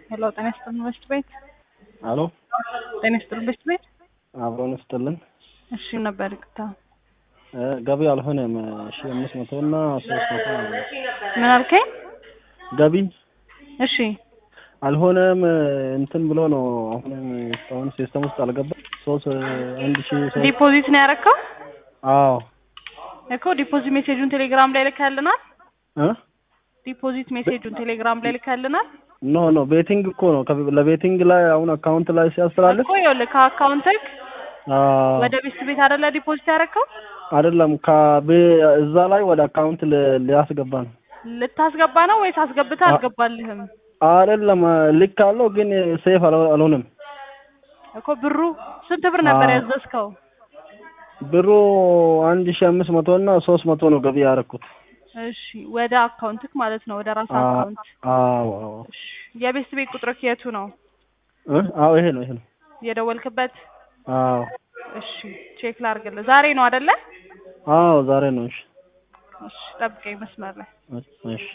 ሄሎ ጤና ይስጥልን በሽት ቤት አሎ ጤና ይስጥልን በሽት ቤት አብሮን ይስጥልን። እሺ ነበር ይቅርታ እ ገቢ አልሆነም ሺ አምስት መቶ እና ሶስት መቶ ምን አልከኝ ገቢ እሺ አልሆነም እንትን ብሎ ነው። አሁንም እስካሁን ሲስተም ውስጥ አልገባም። ሶስት አንድ ሺ ሶስት ዲፖዚት ነው ያደረከው አዎ እኮ ዲፖዚት ሜሴጁን ቴሌግራም ላይ ልከልናል እ ዲፖዚት ሜሴጁን ቴሌግራም ላይ ልከልናል ኖ ኖ ቤቲንግ እኮ ነው። ከ- ለቤቲንግ ላይ አሁን አካውንት ላይ ሲያስተላልፍ እኮ ይኸውልህ ከአካውንትክ አዎ ወደ ቤስት ቤት አይደለ ዲፖዚት ያደረከው አይደለም ከቤ እዛ ላይ ወደ አካውንት ል- ሊያስገባ ነው። ልታስገባ ነው ወይስ አስገብተህ አልገባልህም አይደለም ልክ አለው ግን ሴፍ አልሆ- አልሆነም። እኮ ብሩ ስንት ብር ነበር አዎ። ያዘዝከው ብሩ አንድ ሺ አምስት መቶ እና ሶስት መቶ ነው ገቢ ያደረኩት። እሺ ወደ አካውንትክ ማለት ነው ወደ ራስ አ- አካውንት አዎ አዎ እሺ የቤስት ቤት ቁጥርክ የቱ ነው እ አዎ ይሄ ነው ይሄ ነው። የደወልክበት አዎ እሺ ቼክ ላድርግልህ ዛሬ ነው አይደለ አዎ ዛሬ ነው። እሺ እሺ ጠብቀኝ መስመር ላይ እሺ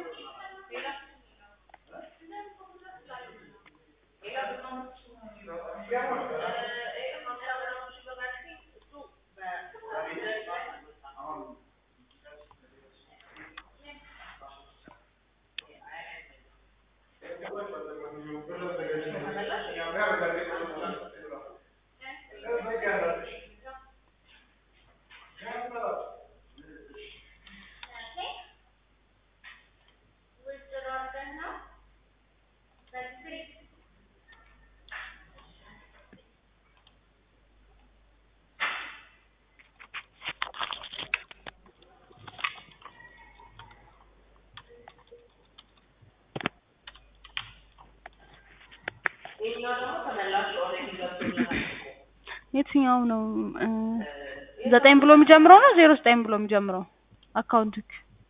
የትኛው ነው እ ዘጠኝ ብሎ የሚጀምረው ነው ዜሮ ዘጠኝ ብሎ የሚጀምረው አካውንትክ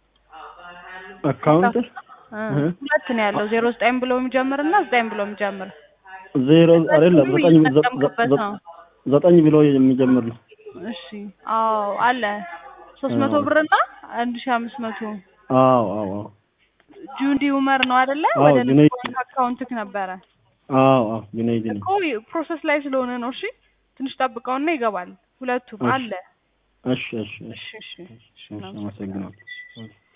አካውንት እ እህ። ሁለት ነው ያለው ዜሮ ዘጠኝ ብሎ የሚጀምር እና ዘጠኝ ብሎ የሚጀምር ዜሮ አይደለም ሁሉ ዘጠኝ ዘ- እየተጠቀምክበት ዘ- ነው። ዘጠኝ ብሎ የሚጀምር ነው። እሺ አዎ አለ ሶስት መቶ አዎ። ብር እና አንድ ሺ አምስት መቶ አዎ አዎ አዎ ጁንዲ ኡመር ነው አይደለ አዎ፣ ወደ ጁነይድ። ንግድ አካውንትክ ነበረ አዎ አዎ ዩናይትድ ነው። እኮ ፕሮሰስ ላይ ስለሆነ ነው እሺ ትንሽ ጠብቀውና ይገባል ሁለቱም እሺ። አለ እሺ እሺ እሺ እሺ እሺ እሺ አመሰግናለሁ።